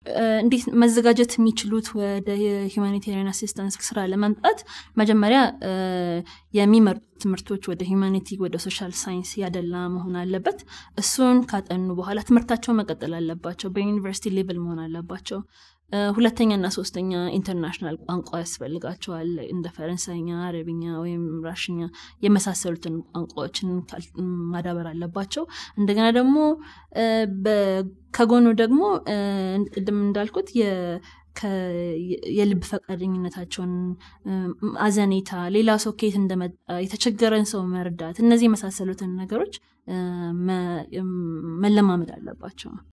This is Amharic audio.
እንዴት መዘጋጀት የሚችሉት ወደ የሂማኒቴሪያን አሲስታንስ ስራ ለመምጣት መጀመሪያ የሚመርጡ ትምህርቶች ወደ ሂማኒቲ ወደ ሶሻል ሳይንስ ያደላ መሆን አለበት እሱን ካጠኑ በኋላ ትምህርታቸው መቀጠል አለባቸው በዩኒቨርሲቲ ሌቭል መሆን አለባቸው ሁለተኛ እና ሶስተኛ ኢንተርናሽናል ቋንቋ ያስፈልጋቸዋል እንደ ፈረንሳይኛ አረብኛ ወይም ራሽኛ የመሳሰሉትን ቋንቋዎችን ማዳበር አለባቸው እንደገና ደግሞ ከጎኑ ደግሞ ቅድም እንዳልኩት የልብ ፈቃደኝነታቸውን አዘኔታ ሌላ ሰው ከየት እንደመጣ የተቸገረን ሰው መርዳት እነዚህ የመሳሰሉትን ነገሮች መለማመድ አለባቸው